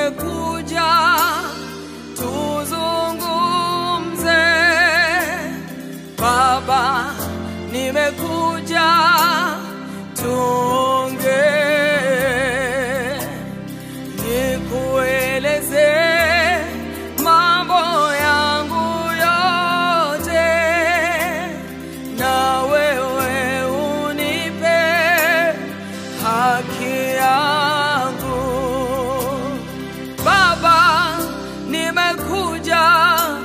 nimekuja tuzungumze. Baba, nimekuja tuongee, nikueleze mambo yangu yote, na wewe unipe haki yangu. Baba, nimekuja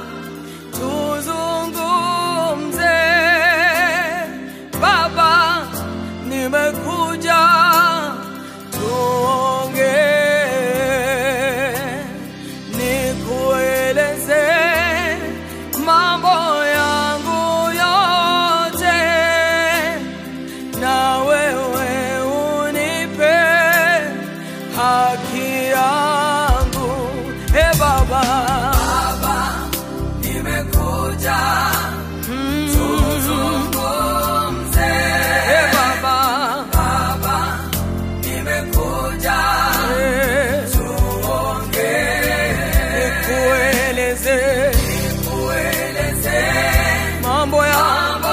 tuzungumze. Baba, nimekuja tuongee, nikueleze mambo yangu yote, na wewe unipe haki yangu. E Baba, Baba, nimekuja tuzungumze. E Baba, Baba, nimekuja tuongee, nikueleze, nikueleze mambo yangu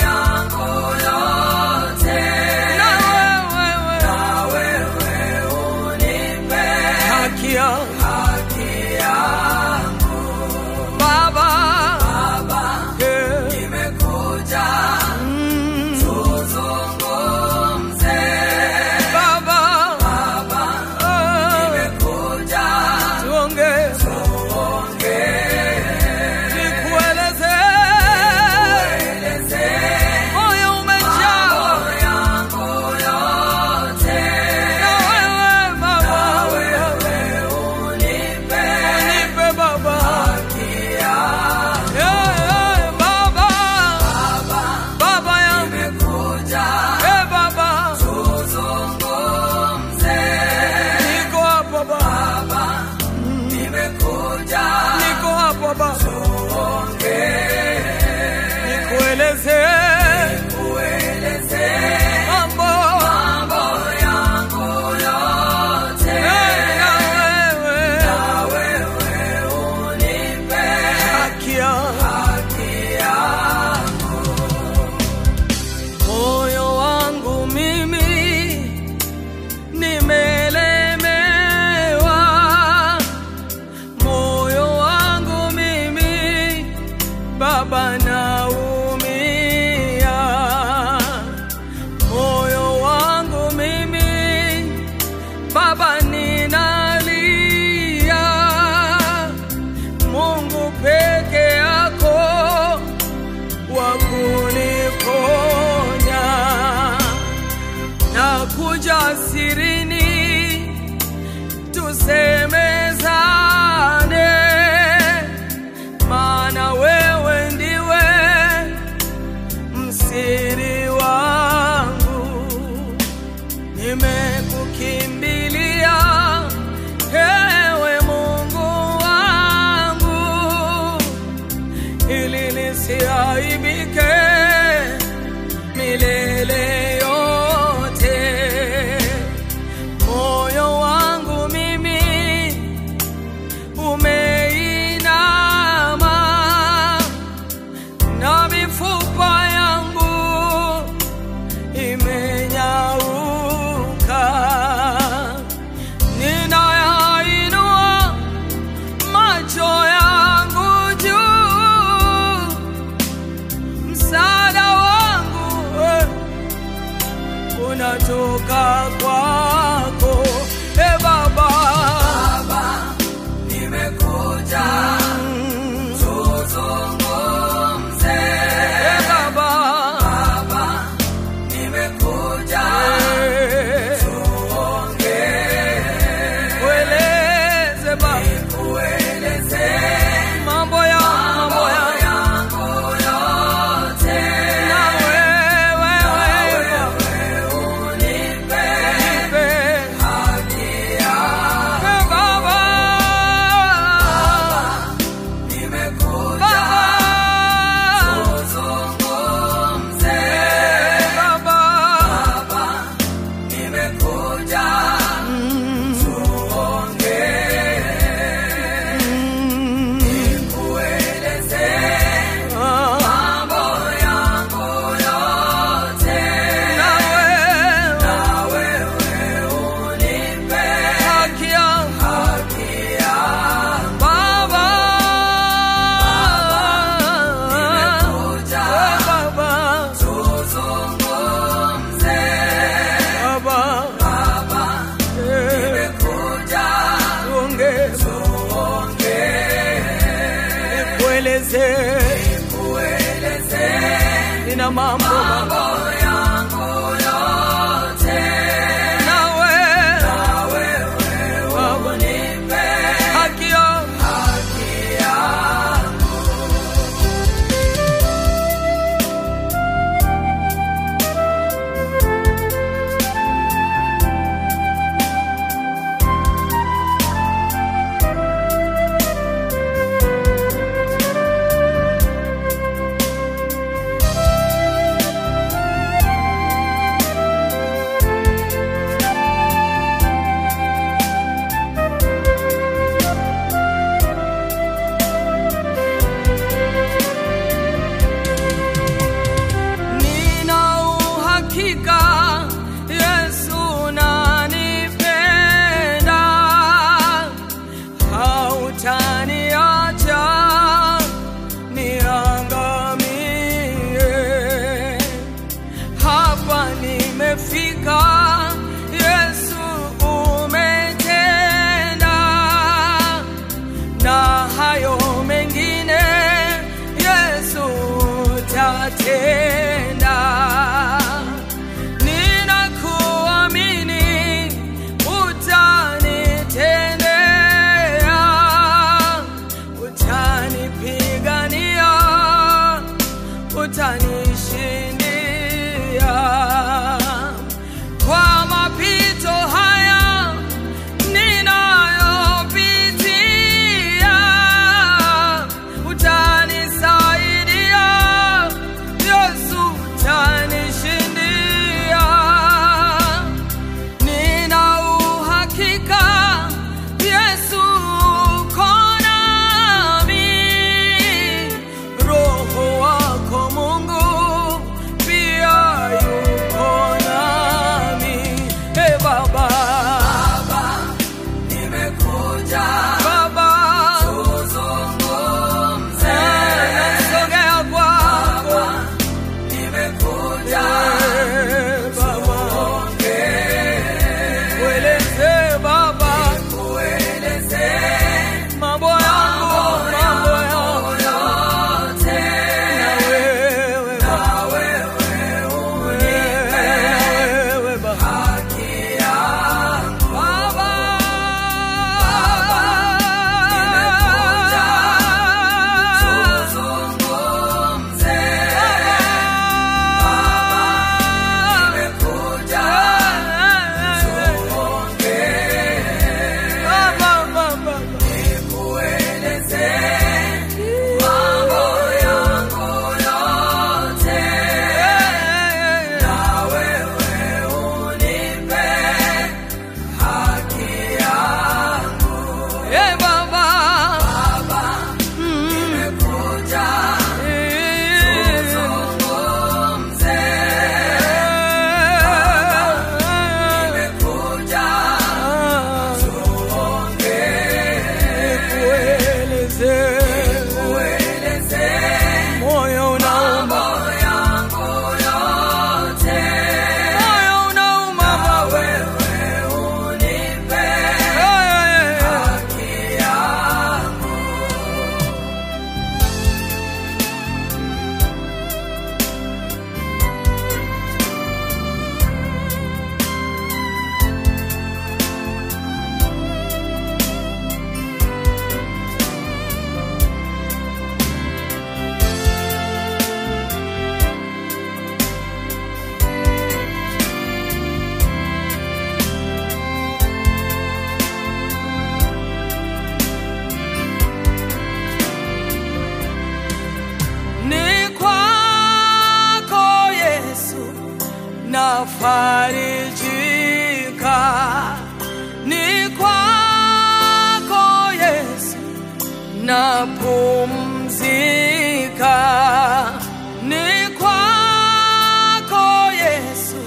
yote, na wewe, na wewe unipe haki yangu. Baba, Baba, nimekuja tuzungumze. Baba, Baba, nimekuja tuongee, nikueleze, moyo umejaa na wewe Baba, unipe Baba Yeah, yeah, Baba, Baba yangu, Eh, Baba, niko hapa Baba, niko hapa Baba, nikueleze mambo Eh, na wewe haki yangu. Moyo wangu mimi nimelemewa, moyo wangu mimi Baba naumia, moyo wangu mimi Baba ninalia, Mungu peke yako wa kuniponya na kuja sirini tusemezane, maana wewe ndiwe msiri wangu, nimekukimbilia ewe Mungu wangu ili nisiaibike milele yote. Moyo wangu mimi umeinama na mifupa yangu imenyauka, ninayainua macho yangu juu, msaada wangu eh, nina mambo yangu yote nawe Baba nipe haki yangu Nina uhakika Yesu nanipenda, hautaniacha niangamie. Hapa nimefika, Yesu umetenda na hayo mengine Yesu tatenda. Ninakuamini utanitendea, utanipigania, utanishindia kwa mapito haya ninayopitia, utanisaidia Yesu, utanishindia. Nina uhakika Yesu uko nami, Roho wako Mungu pia yuko nami. Hey Baba, nimekuja Baba, tuzungumze, nasogea kwako nimekuja Baba, kueleze Baba, kueleze mambo yangu, mambo yangu yote, na wewe Baba, wewe Baba, haki yangu Baba, nimekuja tuzungumze nimekuja nikueleze mambo yangu yote, na wewe unipe haki yangu. Hey Baba, nimekuja tuzungumze nimekuja nikueleze moyo unauma yangu yote moyo unauma wewe unipe haki yangu ni kwako Yesu nafarijika, ni kwako Yesu napumzika, ni kwako Yesu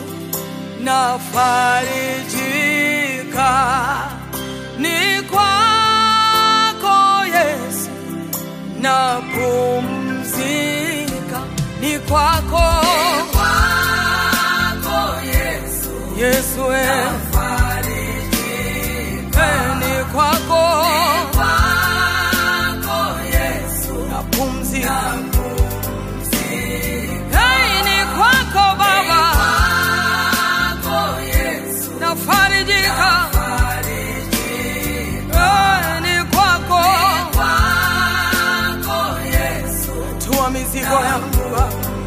nafarijika, ni kwako Yesu napumzika, ni kwako Yesu, we Eh, ni kwako napumzika mizigo yangu Baba.